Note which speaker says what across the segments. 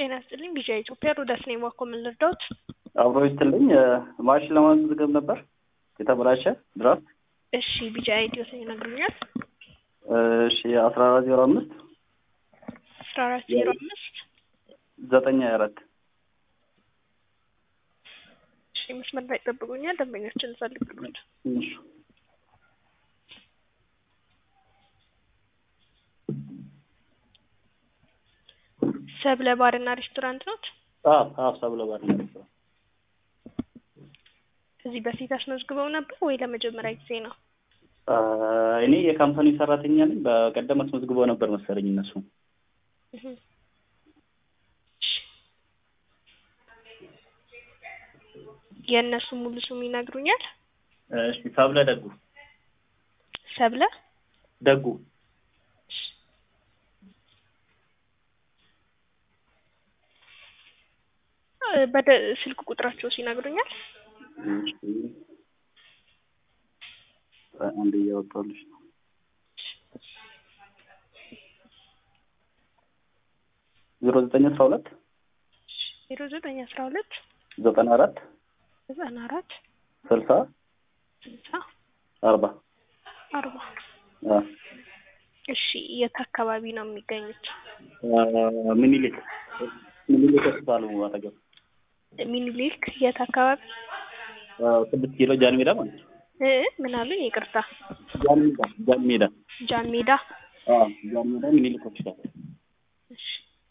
Speaker 1: ጤና ይስጥልኝ ቢጂአይ ኢትዮጵያ ሮዳስ ነኝ። ዋኮ ምን ልርዳዎት?
Speaker 2: አብሮ ይስጥልኝ ማሽን ለማስመዝገብ ነበር የተበላሸ ድራፍት።
Speaker 1: እሺ ቢጂአይ ኢትዮስ ይነግሩኛል?
Speaker 2: እሺ አስራ አራት ዜሮ አምስት
Speaker 1: አስራ አራት ዜሮ አምስት
Speaker 2: ዘጠኝ ሀያ አራት
Speaker 1: እሺ መስመር ላይ ጠብቁኛል። ደንበኞችን ፈልግሉት።
Speaker 2: እሺ
Speaker 1: ሰብለ ባርና ሬስቶራንት ኖት?
Speaker 2: አዎ አዎ ሰብለ ባርና ሬስቶራንት
Speaker 1: ከዚህ በፊት አስመዝግበው ነበር ወይ ለመጀመሪያ ጊዜ ነው?
Speaker 2: እኔ የካምፓኒ ሰራተኛ ነኝ። በቀደም አስመዝግበው ነበር መሰለኝ እነሱ።
Speaker 1: እህ። የእነሱ ሙሉ ስም ይነግሩኛል?
Speaker 2: እሺ ሰብለ ደጉ
Speaker 1: ሰብለ
Speaker 2: ደጉ
Speaker 1: በደ ስልክ ቁጥራቸው ሲነግሩኛል?
Speaker 2: እሺ አንድ እያወጣሁልሽ ነው። ዜሮ ዘጠኝ አስራ ሁለት
Speaker 1: ዜሮ ዘጠኝ አስራ ሁለት
Speaker 2: ዘጠና አራት
Speaker 1: ዘጠና አራት
Speaker 2: ስልሳ
Speaker 1: ስልሳ
Speaker 2: አርባ
Speaker 1: አርባ
Speaker 2: አ
Speaker 1: እሺ የት አካባቢ ነው የሚገኙት?
Speaker 2: ምኒልክ ምኒልክ ሆስፒታሉ አጠገብ
Speaker 1: ሚኒሊክ የት አካባቢ?
Speaker 2: ስድስት ኪሎ ጃን ሜዳ ማለት ነው።
Speaker 1: እ ምን አሉኝ? ይቅርታ
Speaker 2: ጃን ሜዳ ጃን ሜዳ
Speaker 1: ጃን ሜዳ።
Speaker 2: አዎ ጃን ሜዳ ምኒልክ ሆስፒታል
Speaker 1: እሺ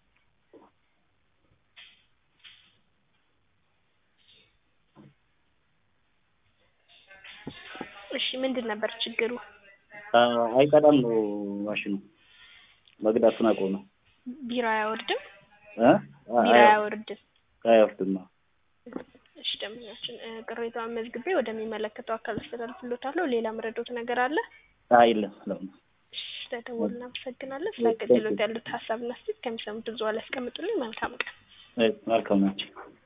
Speaker 1: እሺ ምንድን ነበር ችግሩ?
Speaker 2: አይቀዳም ነው ማሽኑ መቅዳቱን አቆመ።
Speaker 1: ቢራ አያወርድም?
Speaker 2: እ
Speaker 1: ቢራ አያወርድም።
Speaker 2: አይወርድም።
Speaker 1: እሺ ደንበኛችን ቅሬታውን መዝግቤ ወደሚመለከተው አካል አስተላልፍሎታለሁ። ሌላ መረዶት ነገር አለ?
Speaker 2: አይለም ለምን
Speaker 1: እሺ ስለደወሉ እናመሰግናለን። ስለ አገልግሎት ያሉት ሀሳብና አስተያየት ከሚሰሙት ብዙ ላይ ያስቀምጡልኝ። መልካም ቀን።
Speaker 2: መልካም ናቸው።